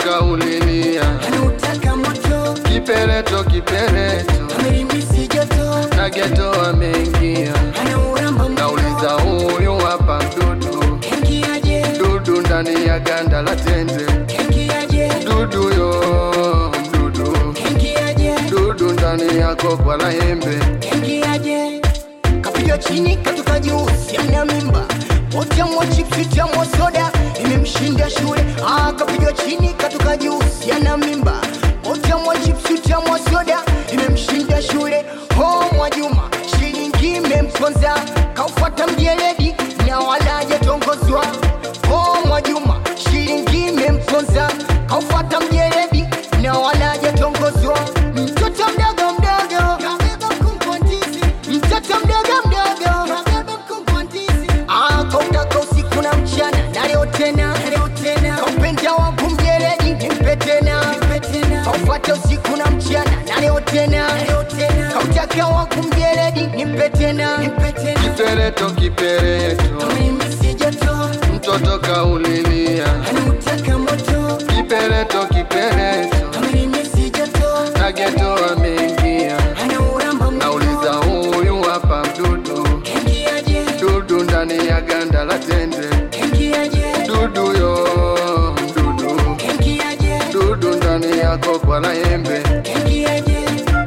mtoto kaulilia anautaka moto kipereto kipereto amerimisi joto na geto ameingia anauramba nauliza huyu hapa mdudu kengiaje dudu ndani ya ganda la tende kengiaje dudu yo mdudu kengiaje dudu ndani ya kokwa la embe kengiaje kapiga chini katoka juu siana mimba otamwa chipsi tamwa soda imemshinda shule ah, kapiga chini katoka juu siana mimba otamwa chipsi tamwa soda imemshinda shule ho mwajuma shilingi imemponza kaufata mjeledi na wala hajatongozwa ho mwajuma shilingi imemponza kaufata mjeledi na wala hajatongozwa mtoto mdogo mdogo kabeba kumpontizi mtoto mdogo mdogo kabeba kumpontizi ah kautaka usiku na mchana na leo tena na leo tena kaupenda wangu mjeledi nimpe tena nimpe tena kaufata usiku na mchana na leo tena na leo tena kautaka wangu mjeledi nimpe tena nimpe tena kipereto kipereto Amemisi joto mtoto kaulilia anautaka moto kipereto kipereto Amemisi joto na geto ameingia anauramba nauliza huyu hapa mdudu kengiaje dudu ndani ya ganda la tende kengiaje dudu yo mdudu kengiaje dudu ndani ya kokwa la embe kengiaje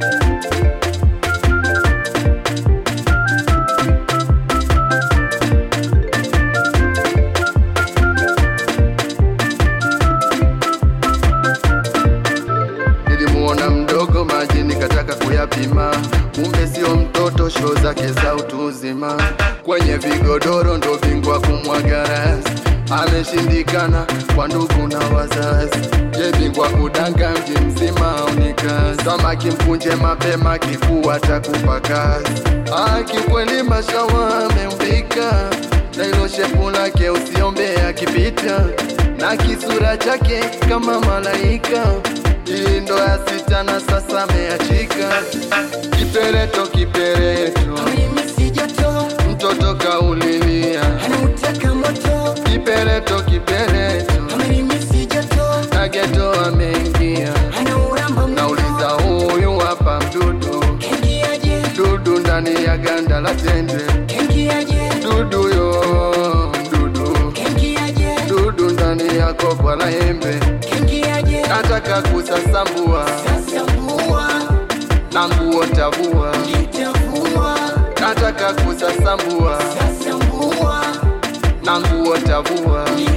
nilimuona mdogo maji nikataka kuyapima kumbe sio mtoto sho zake za utu uzima kwenye vigodoro ndo bingwa kumwaga rasi ameshindikana kwa ndugu na wazazi je bingwa kudanga mji mzima aonikazi samaki mkunje mapema kifua takupa kazi Ah, kikweli mashawa ameumbika na ilo shepu lake usiombe akipita na kisura chake kama malaika hii ndo ya sita na sasa ameachika kipereto kipereto Amemisi joto mtoto kaulilia anautaka moto kipereto kipereto Amemisi joto na geto ameingia anauramba nauliza huyu hapa mdudu kengiaje dudu ndani ya ganda la tende kengiaje dudu yo dudu kengiaje dudu ndani ya kokwa la embe kengiaje nataka kusasambua sasa mbua na nguo tavua itavua nataka kusasambua sasa mbua na nguo tavua